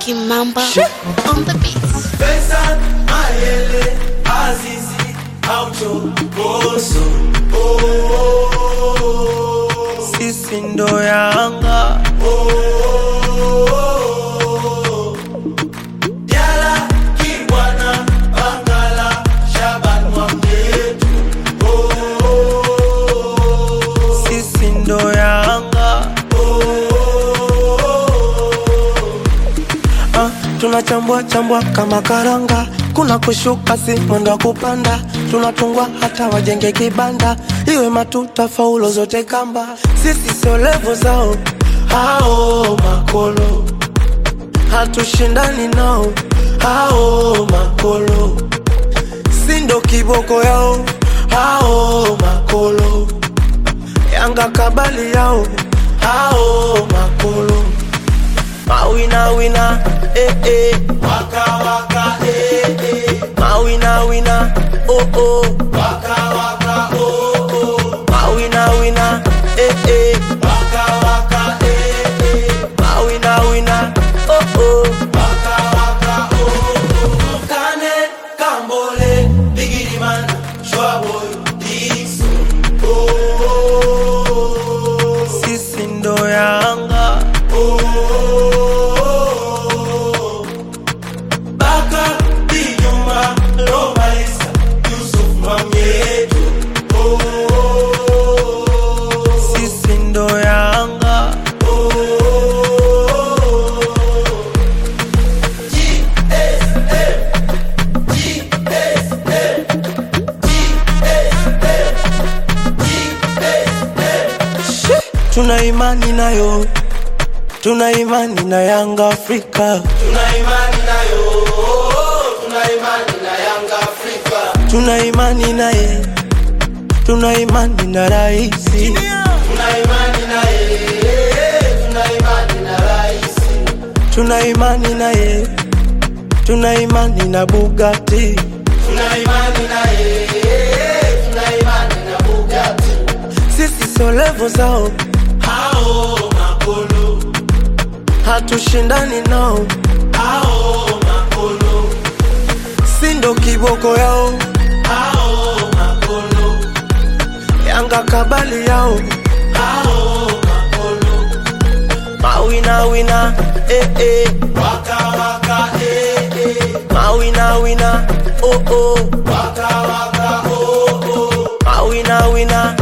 Kimamba on the beats. Pesa, Mayele, Azizi, Aucho, Boso. Oh, oh, oh. sisi ndo Yanga Oh, Diala, Kibwana, Bangala, Shaban Mwamyetu. Oh, sisi ndo Yanga ah, tunachambua chambua kama karanga, kuna kushuka si mwendo wa kupanda, tunatungwa hata wajenge kibanda, iwe matuta faulo zote kamba, sisi sio levo zao hao makolo, hatushindani nao hao makolo, si ndo kiboko yao hao makolo Yanga kabali yao hao makolo mawina wina eh eh Waka, waka, eh, eh. mawina wina oh oh Waka, waka, oh, oh. mawina wina eh eh Waka, waka, eh, eh. mawina wina oh oh Waka, waka, oh, oh. Kane, Kambole, Biggie Man, Shwaboy, Dixon. Oh, oh, oh. sisi ndo Yanga Oh, Baka, Dinyuma, Lomalisa, Yusuf Mamieto. Oh, sisi ndo Yanga tuna imani nayo tuna imani na Yanga Afrika Tuna imani nayo, tuna imani na Yanga Afrika. tuna imani naye tuna imani na raisi Tuna imani naye, tuna imani na rais. tuna imani naye tuna imani na Bugatti Tuna imani naye, tuna imani na Bugatti. sisi sio levo zao Hao makolo, hatushindani nao hao makolo, si ndo kiboko yao hao makolo, Yanga kabali yao hao makolo. mawina wina eh eh Waka waka eh eh, mawina wina oh oh waka waka oh oh. mawina wina